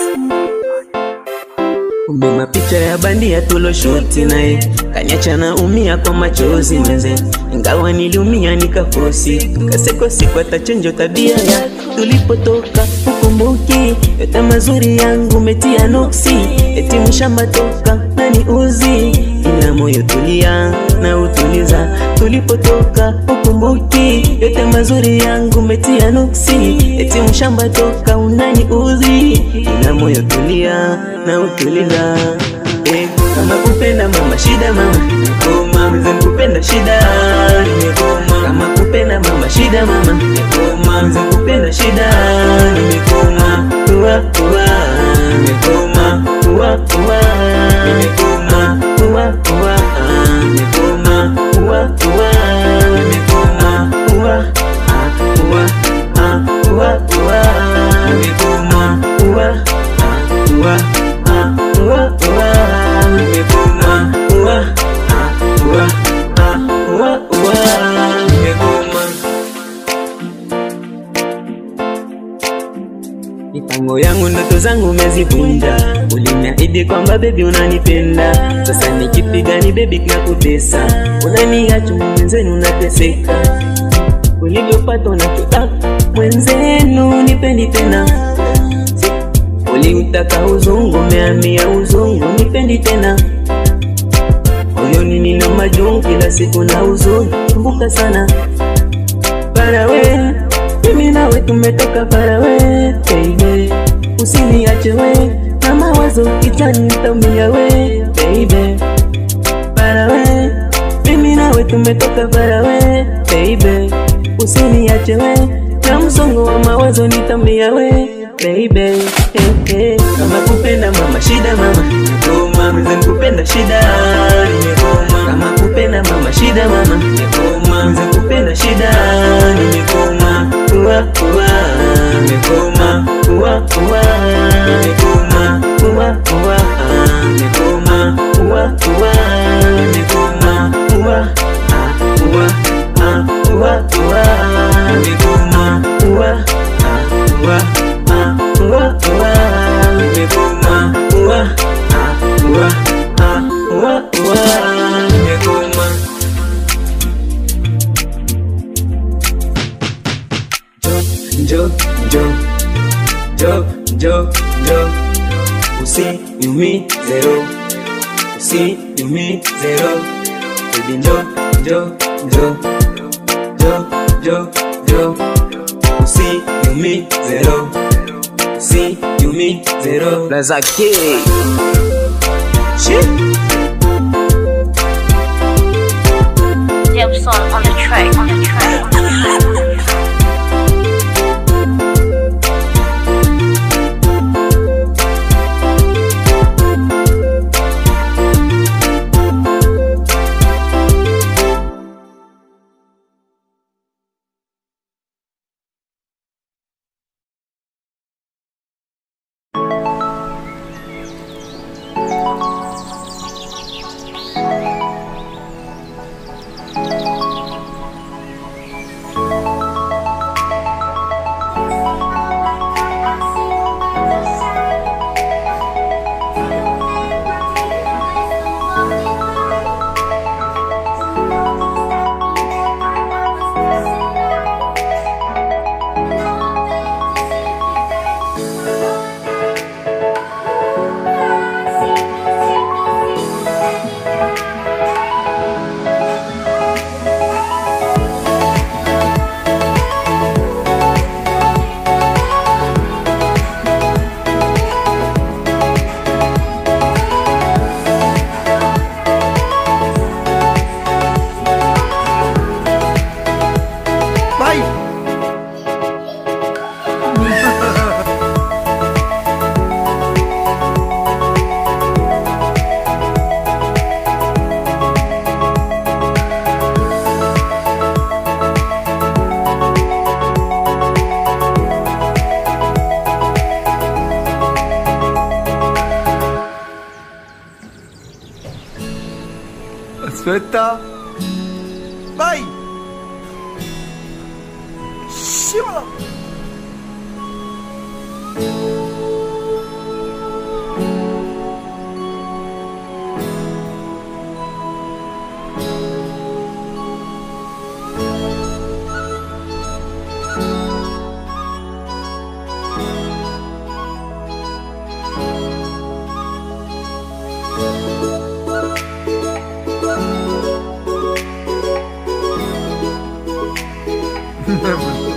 Kumbe mapicha ya bandia tuloshuti naye kanyacha na umia kwa machozi mwenze, ingawa niliumia nikafosi, kasekosi kwa tachenjo tabia ya tulipotoka. Ukumbuki yote mazuri yangu metia nuksi, eti mshamba toka nani uzi, ila moyo tulia na utuliza tulipotoka. Ukumbuki yote mazuri yangu metia nuksi, eti mshamba toka unani uzi, ila moyo tulia na utuliza Eh, kama kupenda mama shida mama nimekoma mzee kupenda shida nimekoma kama kupenda mama shida mama nimekoma mzee kupenda shida nimekoma uwa uwa nimekoma uwa uwa nimekoma uwa uwa nimekoma uwa uwa nimekoma uwa ah, uwa ah, uwa uwa nimekoma uwa ah, uwa ah, uwa uwa nimekoma uwa ah, uwa ah, uwa uwa nimekoma Mipango yangu ndoto zangu umezivunja, uliniahidi kwamba bebi unanipenda. Sasa nikipiga ni bebi kinakutesa, unaniacha mwenzenu unateseka. Ulivyopata unachotaka mwenzenu nipendi tena, uliutaka uzungu umehamia uzungu nipendi tena. Moyoni nina majungu kila siku na huzuni, kumbuka sana Farawe, mimi nawe tumetoka farawe, baby. Usiniache we na mawazo kichwani nitaumia we, baby. Farawe, mimi nawe tumetoka farawe, baby. Usiniache we na msongo wa mawazo nitaumia we, baby. Hey, hey. Kama kupenda mama shida mama, nimekoma mzee kupenda shida, nimekoma kama kupenda mama shida mama, nimekoma mzee kupenda shida, nimekoma uwa uwa, nimekoma uwa uwa, nimekoma uwa uwa, nimekoma uwa uwa, nimekoma uwa ah, uwa ah, uwa uwa, nimekoma uwa ah, uwa ah, uwa uwa, nimekoma uwa ah, uwa ah, uwa uwa, nimekoma jo jo jo jo jo usiniumize roho usiniumize roho baby njo njo njo jo jo jo usiniumize roho usiniumize roho Lazake Shit Gibson on the track, on the track, on the track. Bye. Aspetta. Vai. Scivola. Never.